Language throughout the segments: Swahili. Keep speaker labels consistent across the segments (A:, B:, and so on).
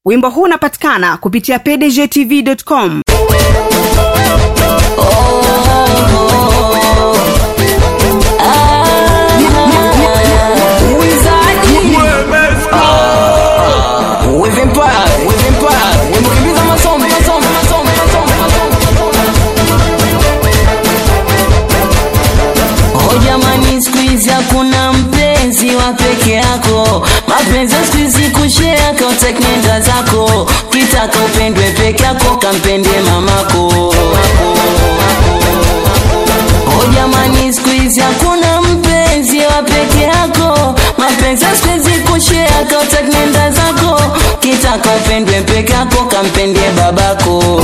A: wimbo huu unapatikana kupitia pdgtv.com
B: jamani skuizi hakuna mpenzi wa peke yako mapenzi ya skuizi kushea kauteknenda zako kitaka upendwe peke yako kampende mamako o jamani skuizi hakuna mpenzi wa peke yako mapenzi ya skuizi kushea kauteknenda zako kitaka upendwe peke yako kampende babako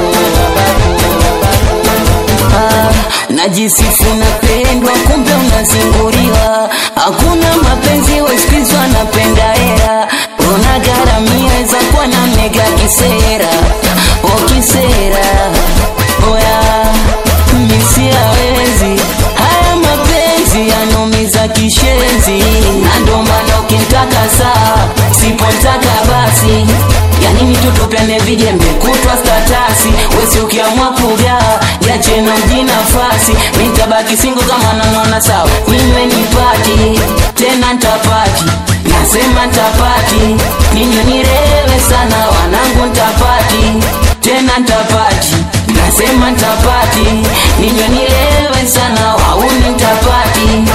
B: Ah, najisifu napendwa kumbe unazinguriwa hakuna mapenzi weskizwa napenda hera unagaramia za kuwa na mega kisera okisera oya misiawezi haya mapenzi yanumiza kishenzi na ndo maana ukimtaka saa sipotaka basi yanini tutupene vijembe kutwa statasi wesi ukiamua kugaa yacheno mji nafasi mitabaki singo kama nanona sawa ninywe nipati tena ntapati nasema ntapati ninywe nirewe sana wanangu ntapati tena ntapati nasema ntapati ninywe nirewe sana wauni ntapati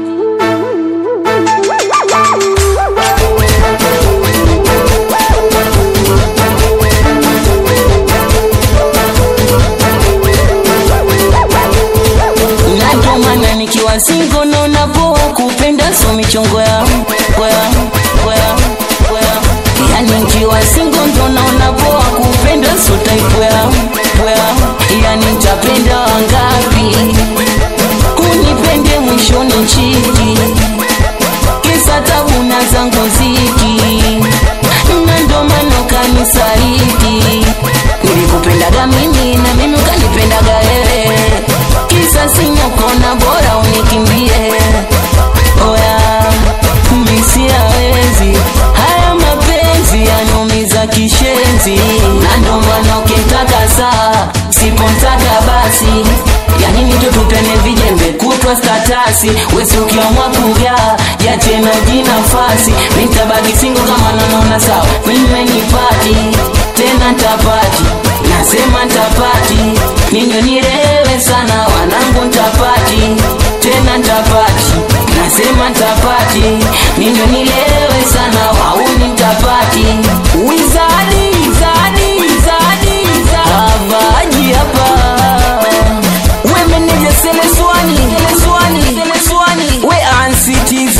B: na ndo maana nikiwa singo naona poa kupenda so michongo ya kwea kwea kwea yani nikiwa singo ndo naona poa kupenda so taipwea pwea yani nitapenda wangapi unipende mwishoni chiki kisa tabu na zangu ziki na ndo maana ukanisaliti nilikupendaga mimi na mimi ukanipendaga wewe kisa sinokona bora unikimbie oya misiawezi haya mapenzi yanumiza kishenzi na ndo maana ukimtaka saa sipomtaka basi yanini tutupene vijembe kutwa statasi wesi ukiamua kugaa yachena uji nafasi mitabaki singo kama nanona sawa ninywe nipati tena ntapati nasema ntapati ninywe nirewe sana wanangu ntapati tena ntapati nasema ntapati ninywe nirewe sana wauni ntapati wizadi wizadi wizadi avaji hapa wemeneja seleswani seleswani seleswani we anctv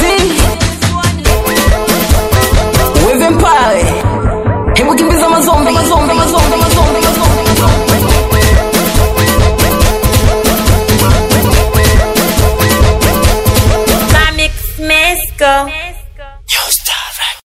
B: wevempae hebu kimbiza mazombi mazombi mazombi mazombi mazombi
C: Mamix Mesco.